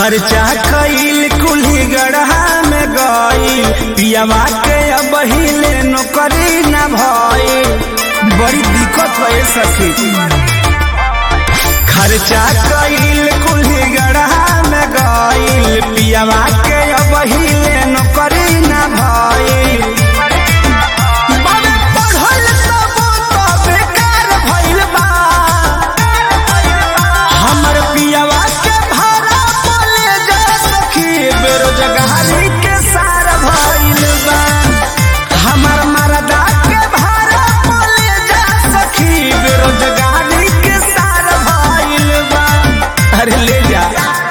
खर्चा कईल कुल्ही गढ़ा में गईल पियावा के अब हिले नौकरी न भइल बड़ी दिक्कत है सखी खर्चा कईल कुल्ही गढ़ा में गईल पियावा के अब हिले नौकरी न भइल बाबे पढ़ल तबो तो बेकार भइल बा हमर पियावा के भाड़ा बोले जा सखी बेरोजगारी के सार भइल बा हमर मरदा के भाड़ा बोले जा सखी बेरोजगारी के सार भइल बा अरे ले जा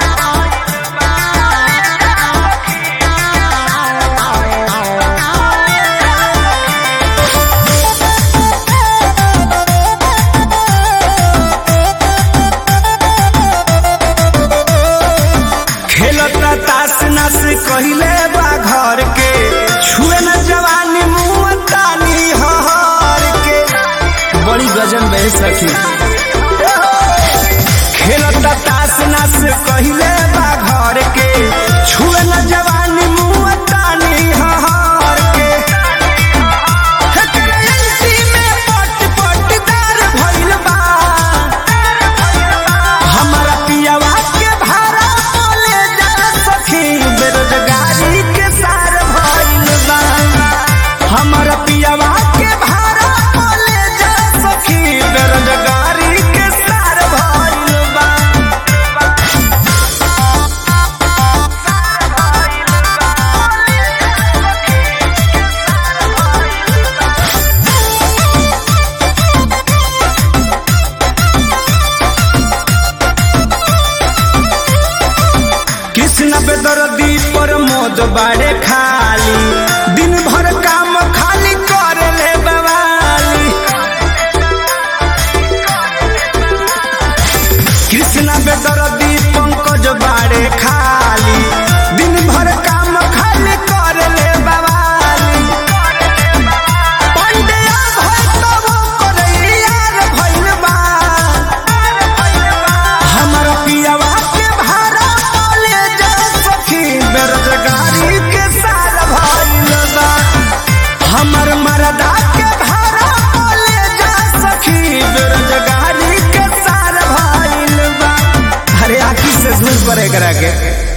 खेलता तास नस कहिले बा घर के छुए न जवानी मुँह तानी हर के बड़ी गजन बह सखी खेलता तास नस कहिले बा घर के छुए न जवानी मुँह तानी हर के हेकर एलसी में पट पटदार भइल बा हमारा पियावा के भाड़ा बोले जा सखी बेरोजगारी के सार भइल बा हमारा पियावा के भाड़ा बोले जा सखी बेरोजगारी के सार भइल बा कृष्ण बेदर्दी पर मोद बाड़े खाली दिन भर काम खाली कर ले बवाली कृष्ण बेदर्दी पंकज बाड़े खाली दिन भर काम खाली कर ले बवाली पंडिया भय तब करैयार भइल बा हमारा पियावा के भाड़ा बोले जा सखी बेरोजगारी के सार भइल बा हमर मरदा के भाड़ा बोले जा सखी बेरोजगारी के सार भइल बा अरे आखी से दूर परे करा के